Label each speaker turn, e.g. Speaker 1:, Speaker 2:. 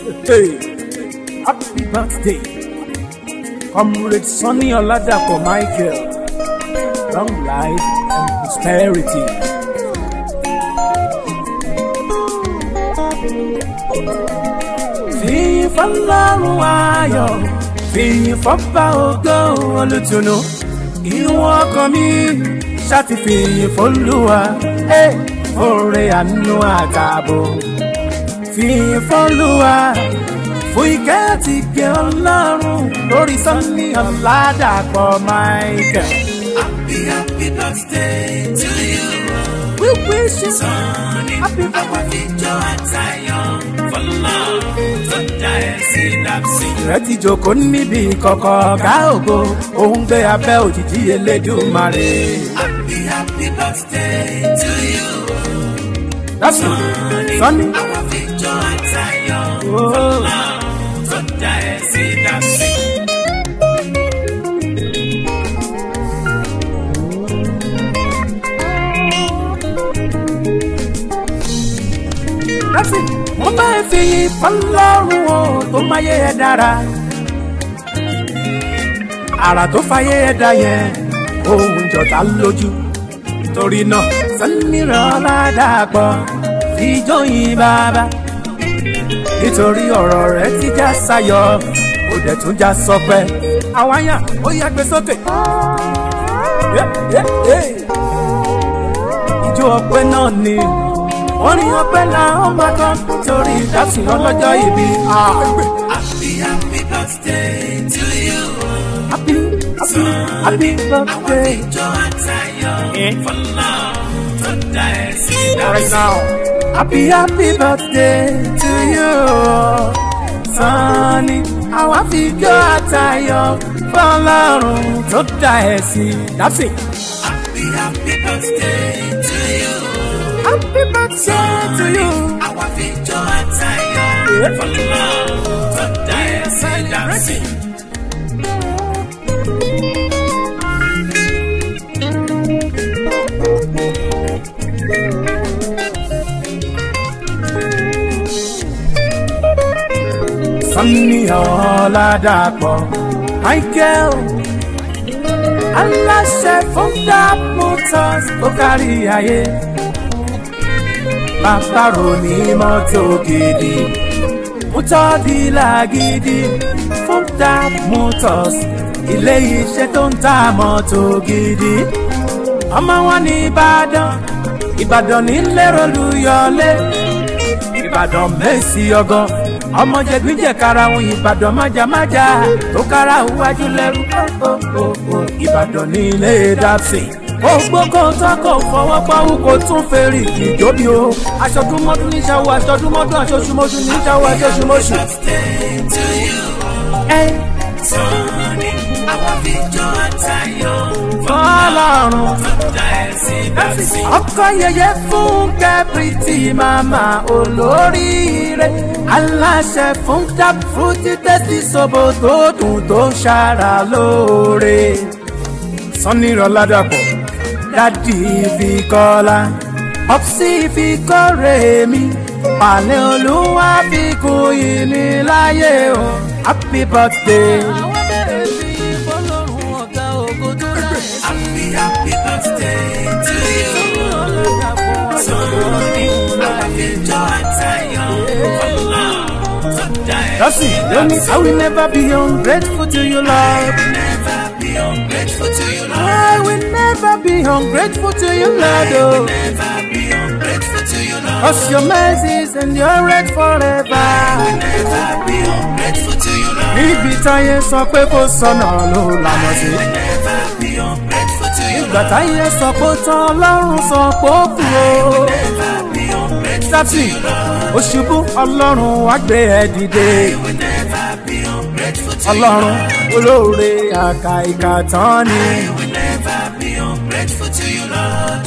Speaker 1: Hey, happy birthday, Comrade Sonny Oladapo Michael. Long life and prosperity. Fìyìn fọlọ́run ayọ̀, fìyìn fọ́ba ògo olùtùnú. Ìwọ̀n ọkàn mi ṣàtìfìyìn fọlúwa, ẹ̀ oore àánú àtààbò. Fìyìn fọlúwa, fún ìkẹ́ àti ìgẹ̀ ọlọ́run lórí Sunny Ọ̀làdàpọ̀ Michael.
Speaker 2: Happy, happy birthday to you.
Speaker 1: We wish you
Speaker 2: Sonny,
Speaker 1: happy
Speaker 2: àwọn fíjọ àtayọ̀ fọlọ́ tó dá ẹ sí dàpsí.
Speaker 1: rẹ ti jókòó níbi ìkọ̀kọ̀ ọ̀gá ògo òun gbé abẹ́ òjìji elédùmarè.
Speaker 2: Happy, happy birthday to you.
Speaker 1: That's it. Sunny.
Speaker 2: àwọn fíjọ àtayọ̀
Speaker 1: Oh.
Speaker 2: fọlọ́ tó dá ẹ sí dàpsí.
Speaker 1: That's it. wọ́n bá ń fi fọlọ́run o tó máyé ẹ dára. àrà tó fàyè ẹ dá yẹn ohun jọ̀tá lójú. torí náà Sunny Ọ̀làdàpọ̀ ìjọyìn bàbá. nítorí ọ̀rọ̀ rẹ̀ ti já sáyọ̀ ó dẹ̀ tún já sọpẹ́. àwáyà ó yá gbé sókè. Yeah, yeah, yeah. Ijó ọpẹ́ náà ni orin ọpẹ́ la ó máa kọ torí ìdásí ọlọ́jọ́ ìbí. Ah,
Speaker 2: Happy, happy birthday to you.
Speaker 1: Happy happy happy
Speaker 2: àwọn
Speaker 1: birthday.
Speaker 2: fíjọ àtayọ̀ fọlọ́ tó dá ẹ sí
Speaker 1: Right
Speaker 2: dàpsí.
Speaker 1: now. Happy happy birthday to you. Sunny àwa fi jó àtayọ̀ fọlọ́run tó dá ẹ sí. That's it.
Speaker 2: Happy, happy birthday to you.
Speaker 1: Happy birthday to you.
Speaker 2: Àwọn fíjọ àtayọ̀
Speaker 1: Yeah.
Speaker 2: fọlọ́ tó dá ẹ sí dàpsí.
Speaker 1: Sunny Ọ̀làdàpọ̀ Michael aláṣẹ fún dap motors tó kárí ayé bàbá ròní mọ́tò gidi mọ́tò dílà gidi fún dap motors ilé iṣẹ́ tó ń ta mọ́tò gidi ọmọ wọn ní Ìbàdàn Ìbàdàn nílé Olúyọ̀lé ìbàdàn mẹ́sì ọgọ́ ọmọ jẹgbíjẹ karahun ìbàdàn májàmájà tó karahun wájú lẹ́rú kókókó ìbàdàn ní ilé dapsi gbogbo kan tó kò fọwọ́ pawú kò tún fèrè ìjọbi o aṣọdúnmọ́dún ní ṣàwọ̀ aṣọdúnmọ́dún aṣoṣùmọ́ṣù ní ṣàwọ̀ aṣoṣùmọ́ṣù.
Speaker 2: Birthday to you.
Speaker 1: ẹ
Speaker 2: Sunny, àwọn fíjọ àtayọ̀
Speaker 1: fọlọ́run
Speaker 2: tó dá ẹ sí dàpsí.
Speaker 1: ọkọ yẹyẹ fún kẹpìtì màmá olóríire aláṣẹ fún tap fruity tẹ́sí sobo tó dùn tó ń ṣara lóore. Sunny Ọ̀làdàpọ̀ dádì fi kọ́lá ọ̀psì fi kọ́rẹ́ mi pàlẹ́ olúwa fi kún yìí ní láyé o happy birthday. àwọn bẹ̀rẹ̀ sí fọlọ́run ọ̀gá ògo tó rà ẹ́ sí.
Speaker 2: Happy, happy birthday to you. Sunny, àwọn fíjọ àtayọ̀ fọlọ́ tó dá ẹ
Speaker 1: That's
Speaker 2: sí
Speaker 1: it. Don't
Speaker 2: dàpsí.
Speaker 1: I will never be ungrateful to you, Lord.
Speaker 2: Never be ungrateful to you, Lord.
Speaker 1: I will never be ungrateful to you, Lord.
Speaker 2: I will
Speaker 1: Oh.
Speaker 2: never be ungrateful to you, Lord.
Speaker 1: Cause your mercies endure forever.
Speaker 2: Never be ungrateful to you, Lord.
Speaker 1: Níbi táyé sọ pé kò sọnà ló lànà sí.
Speaker 2: Never be ungrateful to you,
Speaker 1: Ìgbà
Speaker 2: Lord.
Speaker 1: táyé sọ pé ó tán Ọlọ́run sọ pé ó kú o.
Speaker 2: Never be ungrateful to
Speaker 1: Dátì,
Speaker 2: you, Lord.
Speaker 1: òṣùbù Ọlọ́run wá gbé ẹ dìde.
Speaker 2: I will never be ungrateful to you,
Speaker 1: Ọlọ́run
Speaker 2: Lord.
Speaker 1: olóore àkà ìkà tán ni.
Speaker 2: I will never be ungrateful to you, Lord.